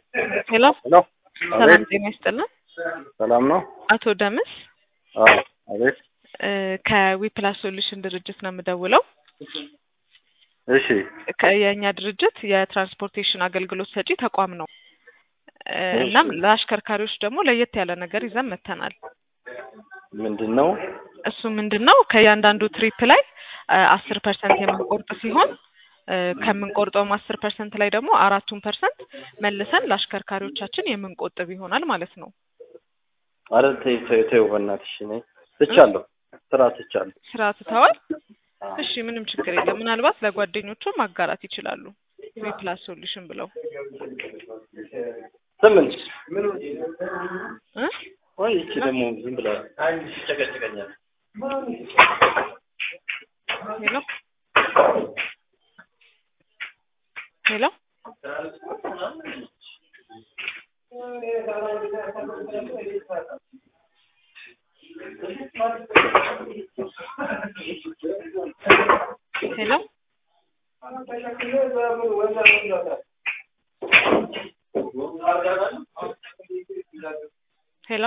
ሄሎ ሄሎ ሰላም አቤት ጤና ይስጥልን። ሰላም ነው? አቶ ደምስ አዎ አቤት እ ከዊፕላስ ሶሉሽን ድርጅት ነው የምደውለው። እሺ ከ- የእኛ ድርጅት የትራንስፖርቴሽን አገልግሎት ሰጪ ተቋም ነው። እ እሺ። እናም ለአሽከርካሪዎች ደግሞ ለየት ያለ ነገር ይዘን መጥተናል። ምንድን ነው? እሱ ምንድን ነው ከእያንዳንዱ ትሪፕ ላይ አስር ፐርሰንት የምንቆርጥ ሲሆን እ ከምንቆርጠውም አስር ፐርሰንት ላይ ደግሞ አራቱን ፐርሰንት መልሰን ለአሽከርካሪዎቻችን የምንቆጥብ ይሆናል ማለት ነው። አረ ተይ ተይ ተይው በእናትሽ እኔ ትቻለሁ፣ ስራ ትቻለሁ። ስራ ትተዋል? እሺ ምንም ችግር የለም። ምናልባት ለጓደኞቹ ማጋራት ይችላሉ። ዊፕላስ ሶሉሽን ብለው ስምንት እ ወይ ይቺ ደግሞ ዝም ብላ ጨቀጭቀኛል። ሄሎ ሄሎ ሄሎ ሄሎ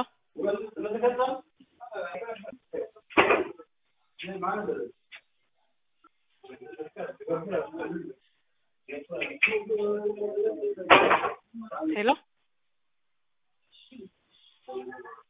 ሄሎ